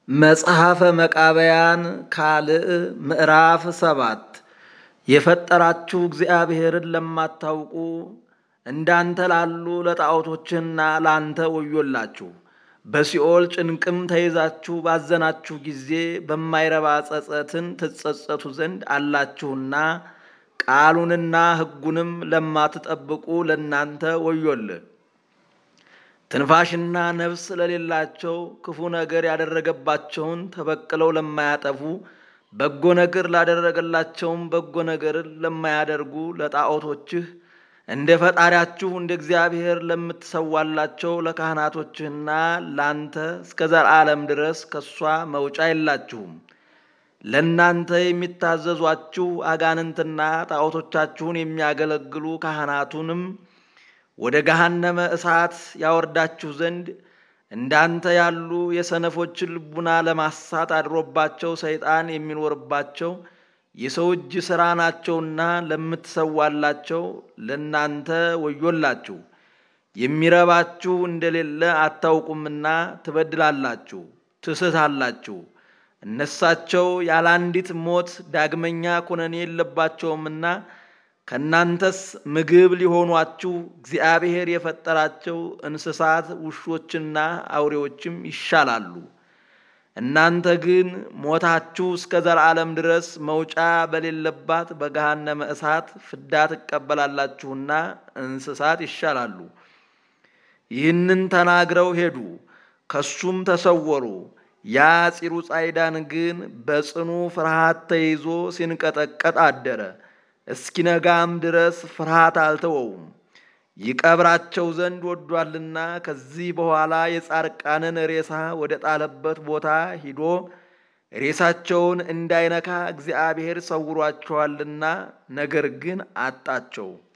መጽሐፈ መቃብያን ካልዕ ምዕራፍ ሰባት የፈጠራችሁ እግዚአብሔርን ለማታውቁ እንዳንተ ላሉ ለጣዖቶችህና ለአንተ ወዮላችሁ። በሲኦል ጭንቅም ተይዛችሁ ባዘናችሁ ጊዜ በማይረባ ጸጸትን ትጸጸቱ ዘንድ አላችሁና ቃሉንና ሕጉንም ለማትጠብቁ ለእናንተ ወዮልህ። ትንፋሽና ነፍስ ለሌላቸው ክፉ ነገር ያደረገባቸውን ተበቅለው ለማያጠፉ በጎ ነገር ላደረገላቸውም በጎ ነገርን ለማያደርጉ ለጣዖቶችህ እንደ ፈጣሪያችሁ እንደ እግዚአብሔር ለምትሰዋላቸው ለካህናቶችህና ላንተ እስከ ዘላለም ድረስ ከሷ መውጫ የላችሁም። ለእናንተ የሚታዘዟችሁ አጋንንትና ጣዖቶቻችሁን የሚያገለግሉ ካህናቱንም ወደ ገሃነመ እሳት ያወርዳችሁ ዘንድ እንዳንተ ያሉ የሰነፎችን ልቡና ለማሳት አድሮባቸው ሰይጣን የሚኖርባቸው የሰው እጅ ሥራ ናቸውና ለምትሰዋላቸው ለእናንተ ወዮላችሁ። የሚረባችሁ እንደሌለ አታውቁምና ትበድላላችሁ፣ ትስታላችሁ። እነሳቸው ያለ አንዲት ሞት ዳግመኛ ኩነኔ የለባቸውምና ከእናንተስ ምግብ ሊሆኗችሁ እግዚአብሔር የፈጠራቸው እንስሳት ውሾችና አውሬዎችም ይሻላሉ። እናንተ ግን ሞታችሁ እስከ ዘላለም ድረስ መውጫ በሌለባት በገሃነመ እሳት ፍዳ ትቀበላላችሁና እንስሳት ይሻላሉ። ይህንን ተናግረው ሄዱ፣ ከሱም ተሰወሩ። ያ ፂሩ ጻይዳን ግን በጽኑ ፍርሃት ተይዞ ሲንቀጠቀጥ አደረ። እስኪነጋም ድረስ ፍርሃት አልተወውም። ይቀብራቸው ዘንድ ወዷልና ከዚህ በኋላ የጻርቃንን ሬሳ ወደ ጣለበት ቦታ ሂዶ ሬሳቸውን እንዳይነካ እግዚአብሔር ሰውሯቸዋልና፣ ነገር ግን አጣቸው።